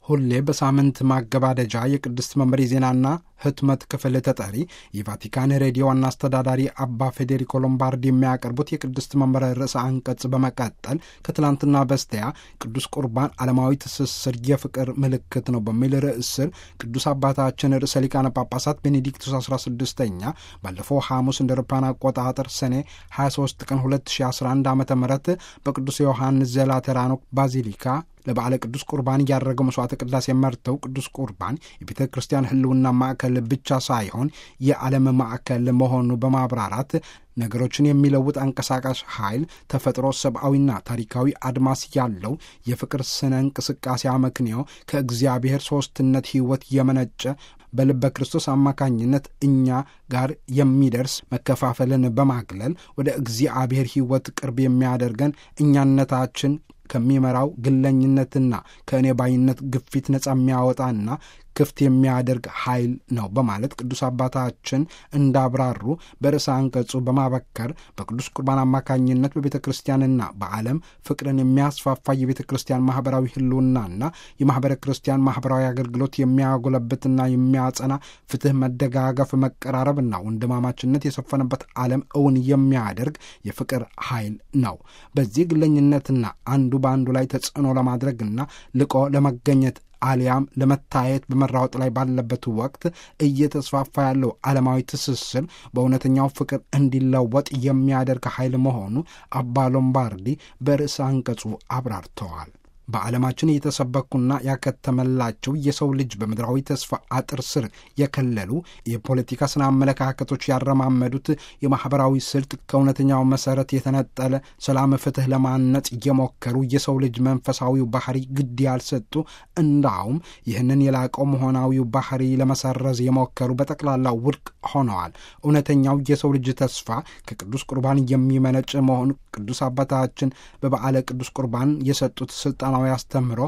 ሁሌ በሳምንት ማገባደጃ የቅድስት መንበር የዜናና ህትመት ክፍል ተጠሪ የቫቲካን ሬዲዮ ዋና አስተዳዳሪ አባ ፌዴሪኮ ሎምባርዲ የሚያቀርቡት የቅድስት መንበር ርዕሰ አንቀጽ በመቀጠል ከትላንትና በስቲያ ቅዱስ ቁርባን ዓለማዊ ትስስር የፍቅር ምልክት ነው በሚል ርዕስ ስር ቅዱስ አባታችን ርዕሰ ሊቃነ ጳጳሳት ቤኔዲክቱስ 16ኛ ባለፈው ሐሙስ እንደ አውሮፓውያን አቆጣጠር ሰኔ 23 ቀን 2011 ዓ ም በቅዱስ ዮሐንስ ዘላተራኖ ባዚሊካ ለበዓለ ቅዱስ ቁርባን እያደረገው መስዋዕተ ቅዳሴ መርተው ቅዱስ ቁርባን የቤተ ክርስቲያን ሕልውና ማዕከል ብቻ ሳይሆን የዓለም ማዕከል መሆኑ በማብራራት ነገሮችን የሚለውጥ አንቀሳቃሽ ኃይል ተፈጥሮ ሰብአዊና ታሪካዊ አድማስ ያለው የፍቅር ስነ እንቅስቃሴ አመክንዮ ከእግዚአብሔር ሦስትነት ሕይወት የመነጨ በልበ ክርስቶስ አማካኝነት እኛ ጋር የሚደርስ መከፋፈልን በማግለል ወደ እግዚአብሔር ሕይወት ቅርብ የሚያደርገን እኛነታችን ከሚመራው ግለኝነትና ከእኔ ባይነት ግፊት ነጻ የሚያወጣና ክፍት የሚያደርግ ኃይል ነው በማለት ቅዱስ አባታችን እንዳብራሩ በርዕሰ አንቀጹ በማበከር በቅዱስ ቁርባን አማካኝነት በቤተ ክርስቲያንና በዓለም ፍቅርን የሚያስፋፋ የቤተ ክርስቲያን ማኅበራዊ ሕልውናና የማኅበረ ክርስቲያን ማኅበራዊ አገልግሎት የሚያጎለብትና የሚያጸና ፍትሕ፣ መደጋገፍ፣ መቀራረብና ወንድማማችነት የሰፈነበት ዓለም እውን የሚያደርግ የፍቅር ኃይል ነው። በዚህ ግለኝነትና አንዱ በአንዱ ላይ ተጽዕኖ ለማድረግና ልቆ ለመገኘት አሊያም ለመታየት በመራወጥ ላይ ባለበት ወቅት እየተስፋፋ ያለው ዓለማዊ ትስስር በእውነተኛው ፍቅር እንዲለወጥ የሚያደርግ ኃይል መሆኑ አባ ሎምባርዲ በርዕሰ አንቀጹ አብራርተዋል። በዓለማችን የተሰበኩና ያከተመላቸው የሰው ልጅ በምድራዊ ተስፋ አጥር ስር የከለሉ የፖለቲካ ስነ አመለካከቶች ያረማመዱት የማኅበራዊ ስልት ከእውነተኛው መሠረት የተነጠለ ሰላም፣ ፍትሕ ለማነጽ እየሞከሩ የሰው ልጅ መንፈሳዊው ባህሪ ግድ ያልሰጡ እንዳውም ይህንን የላቀው መሆናዊው ባህሪ ለመሰረዝ የሞከሩ በጠቅላላ ውድቅ ሆነዋል። እውነተኛው የሰው ልጅ ተስፋ ከቅዱስ ቁርባን የሚመነጭ መሆኑ ቅዱስ አባታችን በበዓለ ቅዱስ ቁርባን የሰጡት ስልጣናዊ አስተምህሮ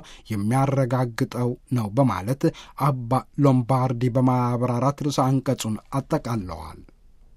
የሚያረጋግጠው ነው በማለት አባ ሎምባርዲ በማብራራት ርዕሰ አንቀጹን አጠቃለዋል።